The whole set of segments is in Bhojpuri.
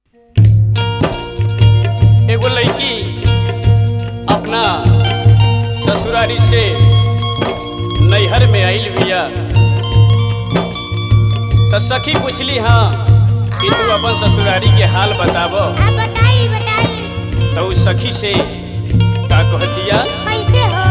एगो लड़की अपना ससुरारी से नैहर में आइल बिया त सखी पूछली हाँ कि तू अपन ससुरारी के हाल बताब आप बताई बताई तो उस सखी से का कह दिया कैसे हो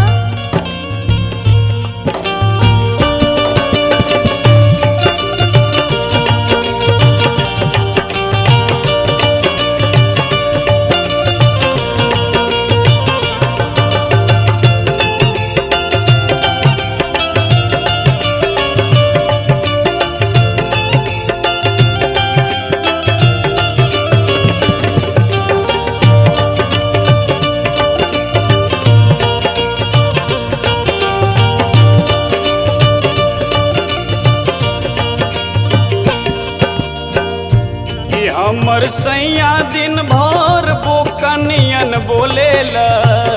कि हमर सैया दिन भर बोकनियन बोलेला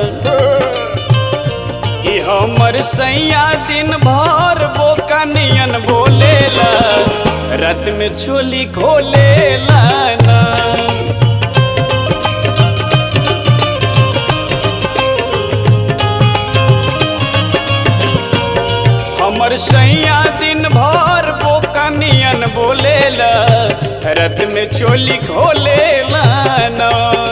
कि हमर सैया दिन भर बोकनियन बोलेला रत में चोली खोलेला ना हमर सैया दिन भर बोकनियन बोलेला रत में चोली खोलेला ना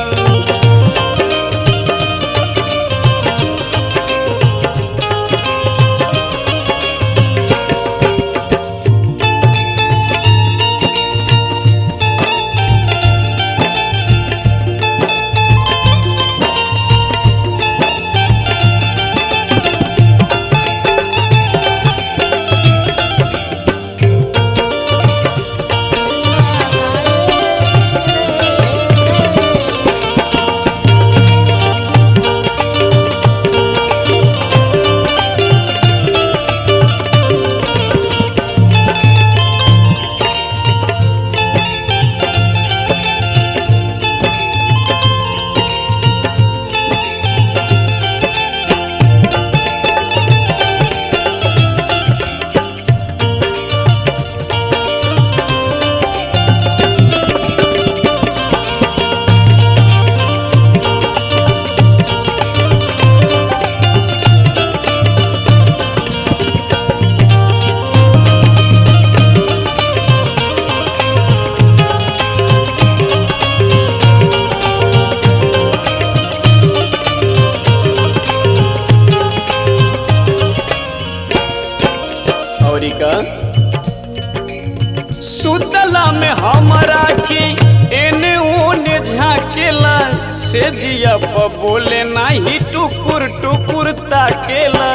औरी का सुतला में हमरा के एने ओने झाकेला से जिया प बोले नाही टुकुर टुकुर ताकेला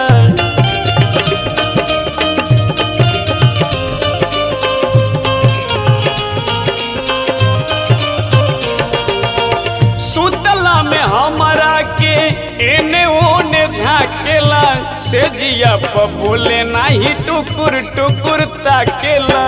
सुतला में हमरा के एने ओने झाकेला से जिया प बोले नाही टुकुर टुकुर ताकेला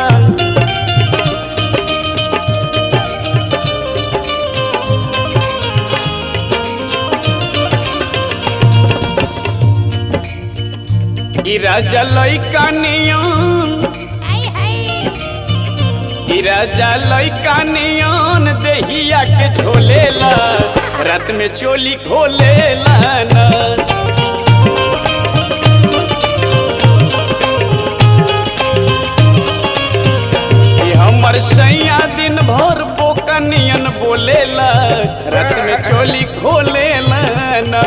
ई राजा लइका नियन आई हाय ई राजा लइका नियन देहिया के झोलेला रात में चोली खोलेला ना ई हमर सैया दिन भर बोकनियन बोलेला रात में चोली खोलेला ना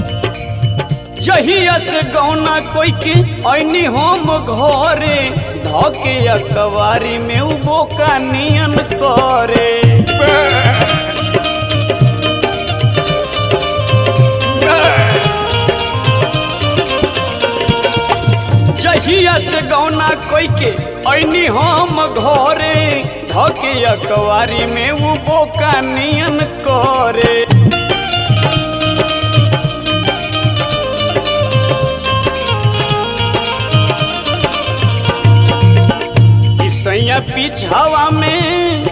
जहिया से गौना कोई के ऐनी हम घरे धके अकवारी में उ बोका नियन करे जहिया से गौना कोई के ऐनी हम घरे धके अकवारी में उ बोका नियन करे ईसैया पिछावा में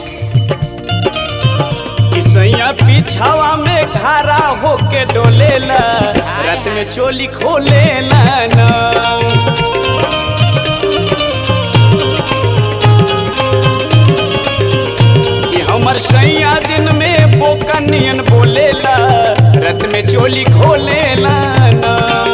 ईसैया पिछावा में खारा होके डोलेला रात में चोली खोलेला ना कि हमर सैया दिन में बोका नियन बोलेला रात में चोली खोलेला ना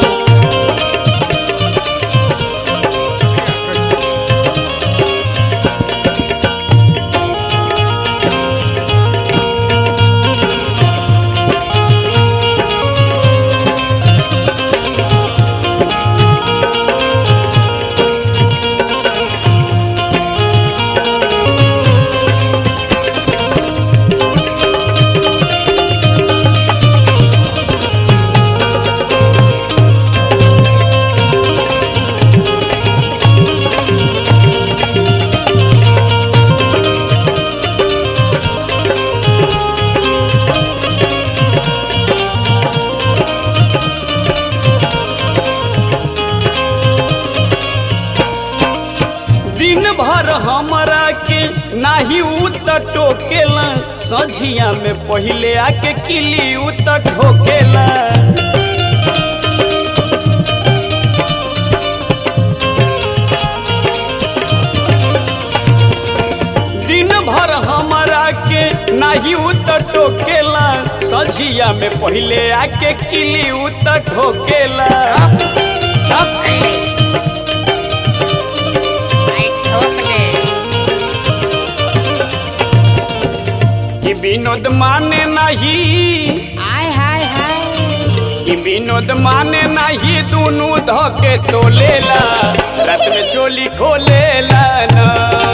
दिन भर हमरा के नाही उ त टोकेला सझिया में पहिले आके किली उ त ठोकेला दिन भर हमरा के नाही उ त टोकेला सझिया में पहिले आके किली उ त ठोकेला तब खैले आई ठोक दे कि विनोद माने नहीं आय हाय हाय कि विनोद माने नहीं दोनों धके तोलेला रात में चोली खोलेला ना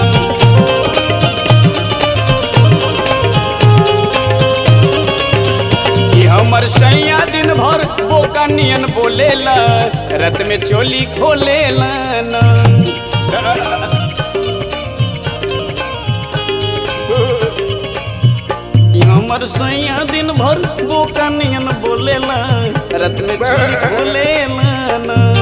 कि हमर सैया दिन भर बोका नियन बोलेला रात में चोली खोलेला ना कि हमर सैया दिन भर बोका नियन बोलेला रात में चोली खोलेला ना